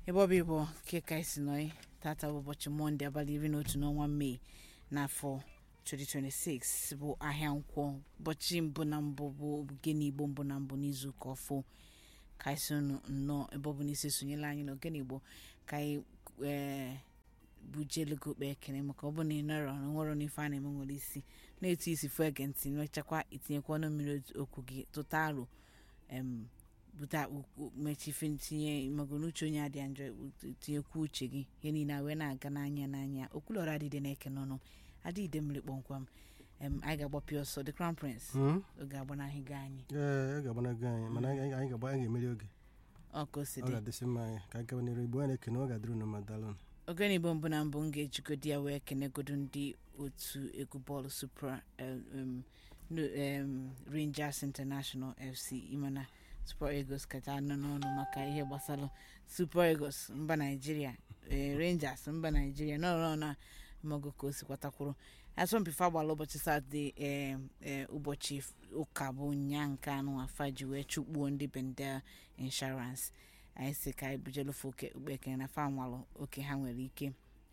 ebe ọ bụ ịbụ nke ka isi nọ tata bụ ụbọchị mọnde abalị iri na otu n'ọnwa mee n'afọ 2026 bụ ahịa nkwọ ụbọchị mbụ na mbụ bụ ogene igbo mbụ na mbụ n'izu ụka ọfụ ka isi unu nnọọ ebe ọ bụ n'isi sonyela anyị n'ogene igbo ka anyị ee bujelugo kpe ekene maka ọ bụ na ị nọrọ na nwere n'ife a na-eme nwere isi na-etu isi fụ ege ntị mechakwa itinyekwa ọnụ mmiri okwu gị tụta aro em bute mechife ntinye mago n'uche onye adịa njọ tinyekwu uche gị ihe niile a wee na-aga n'anya n'anya okwulọra adịde na-eke n'ọnụ adịde mmiri kpọmkwam em anyị ga-agbapị ọsọ the crown prince oge agbanaghị gị anyị ee a ga-agbanago anyị mana anyị anyị ga-agba anyị ga-emeri oge ọ ka o si ọ dị ga-adịsị mma anyị ka anyị gaba n'iru igbo anyị na-ekene ọ ga-adịrị unu ma dalụ ogene igbo mbụ na mbụ m ga-ejigodi ya wee kenegodo ndị otu egwu bọọlụ supra em, no- em, rangers international fc imana super eagles kacha anọ n'ọnụ maka ihe gbasara super eagles mba naijiria eh, rangers mba naijiria nọrọ na mmago ka o si kwatakwuru asọmpi fa gbara ụbọchị satọde eh, eh, ụbọchị ụka bụ nya nke anụ afa ji wee chụkpuo ndị bendel insurance anyị si ka anyị bujelufe oke ukpe ekene na fa nwalụ oke ha nwere ike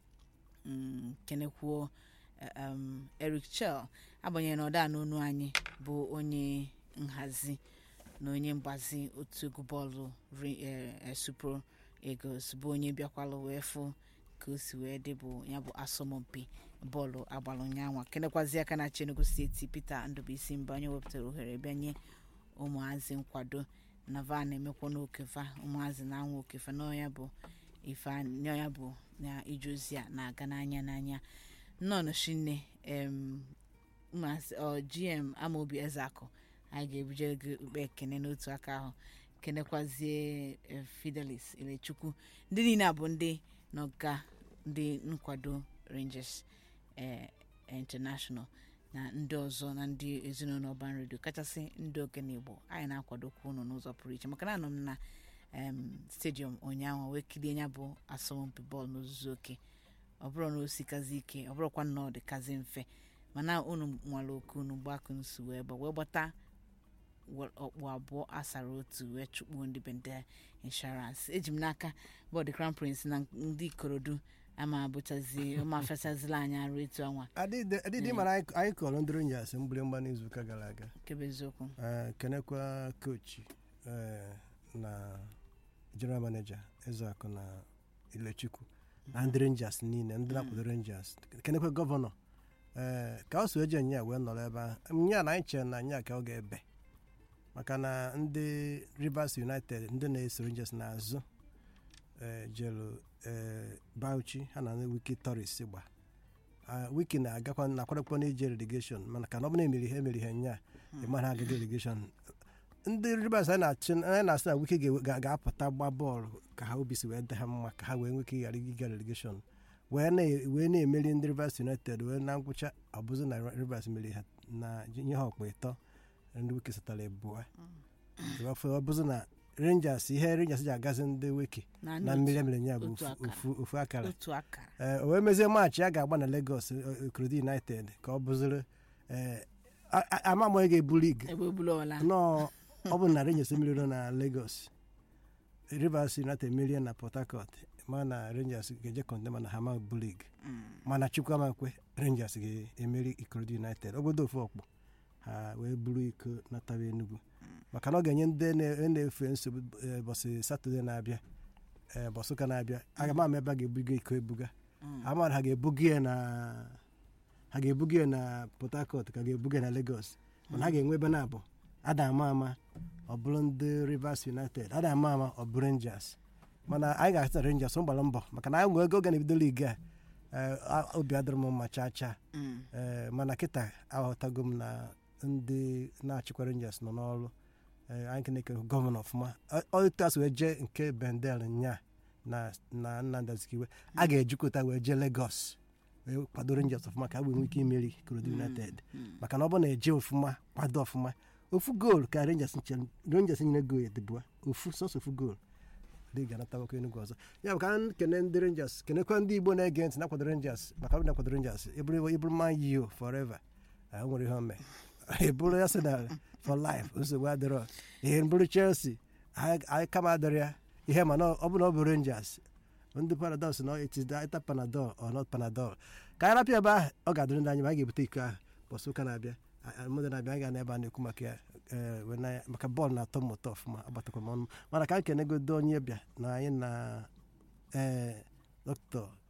mm, kenekwuo eh, um, eric chel agbanyeghị na ọda n'onu anyị bụ onye nhazi na onye mgbazi otu egwu bọọlụ Re- eh, eh, super eagles bụ onye bịakwalụ wee fụ ka o si wee dị bụ ya bụ asọmpi bọọlụ agbalụ nyanwa kenekwazi aka na Enugu steeti peter ndụbụisi mba onye wepụtara ohere bịanye ụmụazị nkwado na va na-emekwa n'okefa ụmụazị na-anwa okefa n'ọnya bụ ife a- n'ọnya bụ na ije ozi a na-aga n'anya n'anya nnọọ shinne em ụmụazị ọ gm amaobi ezeakụ anyị ga-ebuje gị ukpe ekene n'otu aka ahụ kenekwazie eh, fidelis elechukwu ndị niile a bụ ndị n'ọga ndị nkwado rangers eh, international na ndị ọzọ na ndị ezinụlọ ọban redio kachasị ndị ogene igbo anyị na-akwadokwa unu n'ụzọ pụrụ iche maka na anọ m na em, stadium ụnyaahụ wee kirie ya bụ asọmpi bọọlụ n'ozuzu oke ọ bụrụ na o sikazi ike ọ bụrụkwa na ọ dịkazi mfe mana unu nwere oke unu gbakụ nsu wee gba wee gbata we- ọkpụ abụọ asara otu wee chụkpuo ndị bende inshọransị eji m n'aka bọọdụ crown prince na ndị ikorodu ama abụchazi ụma fesazila anyị arụ etu ọnwa adịdị mara anyị anyị kọrọ ndị Rangers mgbịrịmgba n'izuụka gara aga kebe eziokwu Ee, kenekwa kochi ee, na general manager ezeakụ na ilechukwu na ndị Rangers niile ndị na-akwado Rangers kenekwa gọvanọ ee ka ọ so eje nya wee nọrọ ebe ahụ nya na anyị chere na nya ka ọ ga-ebe maka na ndị Rivers United ndị na-eso Rangers n'azụ ee, jelu ee, Bauchi ha na Wiki Toris gba Ah, Wiki na-agakwa na-akwadokwa n'ije relegation mana ka na ọ bụ na emeri ha emeri ha nya ịmara agaghị relegation ndị Rivers anyị na-achị anyị na-asị na Wiki ga- ga- ga-apụta gba bọọlụ ka ha obi si wee dị ha mma ka ha wee nwee ike ghara ịga relegation wee na- wee na-emeri ndị Rivers United wee na ngwụcha ọ bụzi na Rivers meri ha na nye ha ọkpa ịtọ ndị Wiki satara ebua ọ bụzi na Rangers ihe Rangers ji agazi ndị Wiki na na ndị mmiri emere ya bụ otu ofu- akara. ofu- ofu akara otu akara ee o wee mezie maachị a ga-agba na Lagos Ikorodu United ka ọ bụziri ee a- a- ama m onye ga-ebu lig ebe obulọla nọọ ọ bụ na Rangers meriri na Lagos Rivers United merie na Port Harcourt ma na Rangers ga-eje kọndema na hama bu lig mana Chukwuamakwe Rangers ga-emeri Ikorodu United obodo ofu ọkpụ ha wee buru iko nataba Enugu maka na ọ ga-enye ndị na- na-efe nsogbu eh, ụbọchị Satọde na-abịa eh, ụbọchị ụka na-abịa aga m ama ebe a ga-ebuga iko ebuga amara ha ga-ebuga ya na ha ga-ebuga ya na Port Harcourt ka ga-ebuga ya na Lagos mana ha ga-enwe ebe na-abụ ada ama ama ọ bụrụ ndị Rivers United ada ama ama ọ bụ Rangers mana anyị ga-asị na Rangers ọ gbara mbọ maka na anyị nwere oge oge na-ebido ligi a eh, a- obi adịrị m mma chaa chaa ee mana kịta aghọtago m na ndị na-achịkwa Rangers nọ n'ọrụ ee anyị na-eke gọvanọ ọfụma Ọ- ọ etu asị wee jee nke Bendel nya na na Nnamdi Azikiwe a ga-ejikọta wee jee Lagos wee kwado Rangers ọfụma ka ha wee nwee ike imeri Ikorodu United maka na ọ bụ na eje ọfụma kwado ọfụma ofu goolu ka Rangers nche- Rangers nyere goolu edebua ofu sọsọ ofu goolu dị ga-anatakwa Enugu ọzọ ya bụ ka m kene ndị Rangers kenekwa ndị Igbo na-ege ntị na-akwado Rangers maka ọ bụ na-akwado Rangers ịbụrụ ịbụrụ Man U forever ahụ nwere ihe ome ịbụrụ Arsenal for life nsogbu adịrọ ihe mbụrụ Chelsea anyị anyị kama adịrị ya ihe mana ọ bụ na ọ bụ rangers ndị paradox na it is either panadol or not panadol ka anyị rapịa ebe ahụ ọ ga-adịrị ndị anyị ma anyị ga-ebute iko ahụ bọsụ ụka na-abịa mmadụ na-abịa anyị ga n'ebe a na-ekwu maka ya ee, wee na- maka bọọlụ na-atọ m ụtọ ọfụma agbatakwa m ọnụ mana ka m kenegodo onye bịa na anyị na ee dọkịta